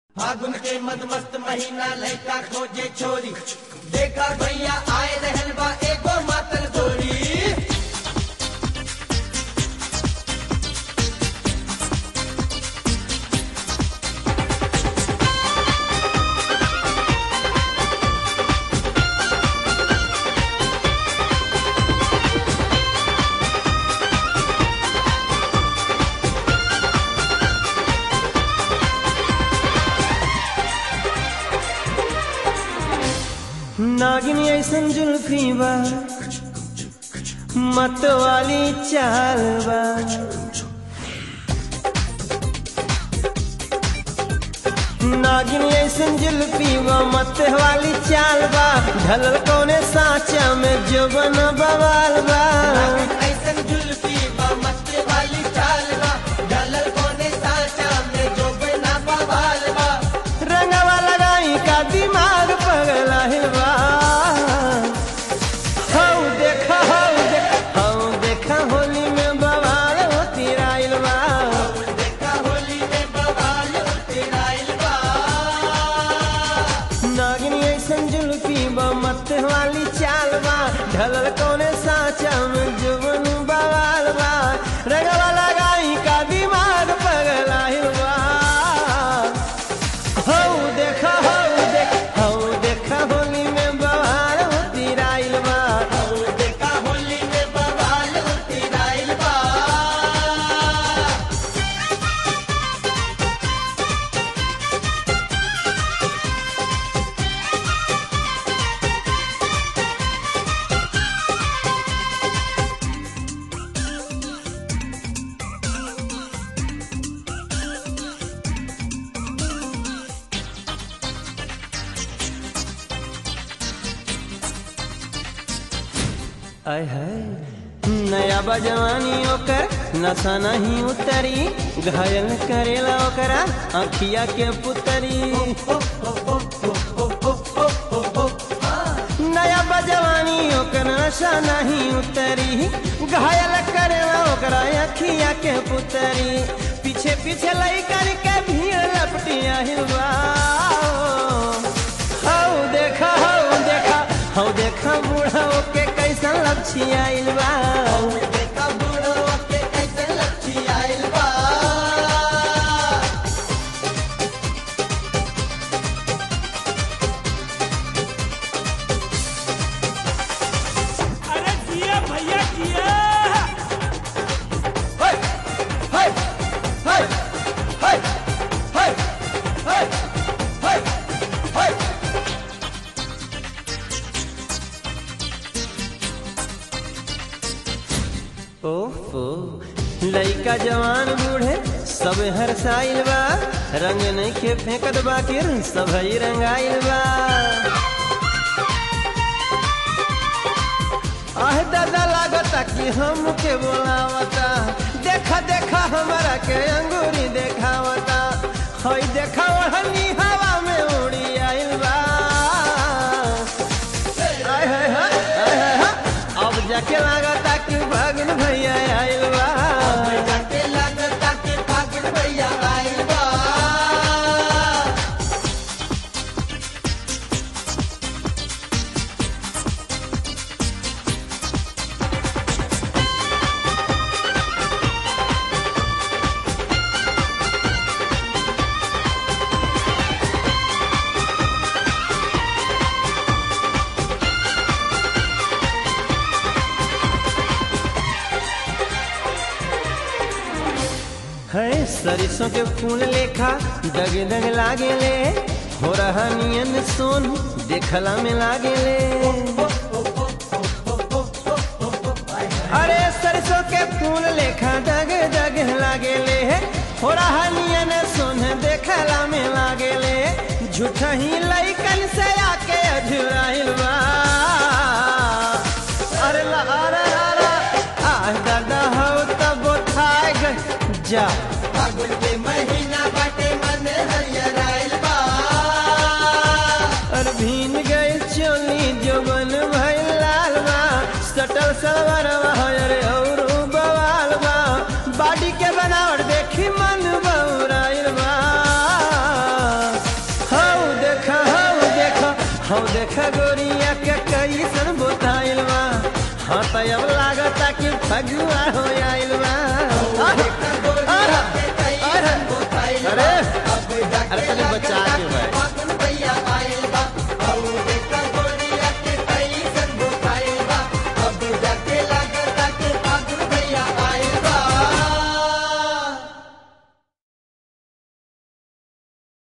फागुन के मद मस्त महीना लड़का खोजे छोरी देखा भैया आए रहल बा एगो मातल गोरी नागिन ऐसन जुल्फी बा मत वाली चाल बा नागिन ऐसन जुल्फी बा मत वाली चाल बा ढलल कौने साचा में जो बन बवाल बा ऐसन जुल्फी बा मस्त वाली चाल बा डलल कोने साचा में जो बिना बवाल बा रंगवा लगाई का दिमाग पगला बा हौ देखा हौ देखा हौ देखा होली में बवाल होती राइल बा देखा होली में बवाल उतराइल बा नागिनी ऐसन जुल्फी बा मत वाली चाल बा ढलल कौने साचा में जुबन बवाल बा रंगवा लगाई का दिमाग पगला बा हौ देखा हौ देखा हौ देखा होली में बवाल होती राइल बा देखा होली में बवाल उतराइल बा आय है नया बजवानी ओकर नशा नहीं उतरी घायल करेला ओकरा अखिया के पुतरी नया बजवानी ओकर नशा नहीं उतरी घायल करेला ओकरा अखिया के पुतरी पीछे पीछे लइकन के भीड़ लपटिया हिलवा हौ देखा हौ देखा हौ देखा बूढ़ा के कैसन लपछी आइल बा देखा बूढ़ो के कैसे लच्छी आइल बा अरे जिया भैया जिया हाय हाय हाय हाय हाय हाय हाय हाय ओहो लइका जवान बूढ़े सब हरसाइल बा रंग नहीं के फेंकत बाकिर सब ही रंगाइल बा आह दादा लागता कि हम के बोलावता देखा देखा हमारा के अंगूरी देखावता हई देखा ओढ़नी हवा में उड़ी आइल बा आय हाय हाय आय हाय हाय अब जाके लागता कि भगन भैया आइल बा जाके लगता के फागुन भैया आइल बा है सरसों के फूल लेखा दग दग लागे ले हो रहा नियन सोन देखला में लागे ले अरे सरसों के फूल लेखा दग दग लागे ले हो रहा नियन सोन देखला में लागे ले झूठा ही लइकन से आके अझुराइल बा अरे ला अरे अरे आ दादा हो तब थाए गए जा फागुन के महीना बाटे मन हरियर आइल बा और भीन गए चोली जो बन भइल लाल बा सटल सलवार अरे और बवाल बा बाडी के बनावट देखी मन बौराइल बा हम देखा गोरिया के कैसन बोताइल बा हाँ तो अब लागता कि फगुआ हो आइल बा